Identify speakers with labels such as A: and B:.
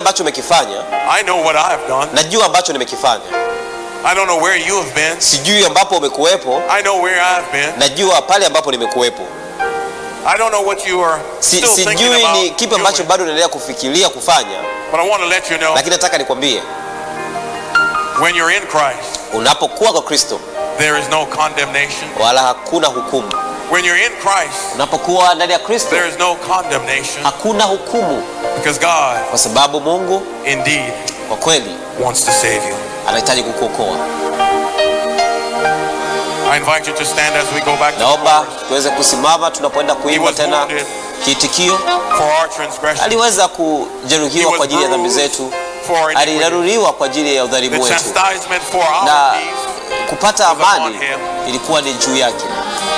A: ambacho umekifanya
B: I know what I have done.
A: najua ambacho nimekifanya
B: I don't know where you have been.
A: sijui ambapo umekuwepo
B: I know where I have been.
A: najua pale ambapo nimekuwepo
B: I don't know what you are
A: si,
B: still thinking
A: sijui
B: about
A: ni kipi ambacho
B: doing.
A: bado unaendelea kufikiria kufanya
B: But I want to let you know
A: lakini nataka nikwambie
B: when you're in Christ,
A: unapokuwa kwa kristo
B: there is no condemnation.
A: wala hakuna hukumu
B: When you're in Christ,
A: unapokuwa ndani ya kristo
B: there is no condemnation
A: hakuna hukumu
B: because God
A: kwa sababu mungu
B: indeed
A: kwa kweli
B: wants to save you.
A: anahitaji kukuokoa
B: I invite you to stand as we go back to the
A: naomba
B: chorus.
A: tuweze kusimama tunapoenda
B: He
A: kuimba
B: was
A: tena
B: wounded
A: kiitikio
B: for our transgression.
A: aliweza
B: He
A: kujeruhiwa
B: was
A: kwa ajili ya dhambi
B: bruised
A: zetu
B: for iniquity.
A: aliraruliwa kwa ajili ya
B: The
A: udhalimu wetu
B: chastisement for
A: na
B: our peace
A: kupata
B: was upon
A: amani
B: him.
A: ilikuwa ni juu yake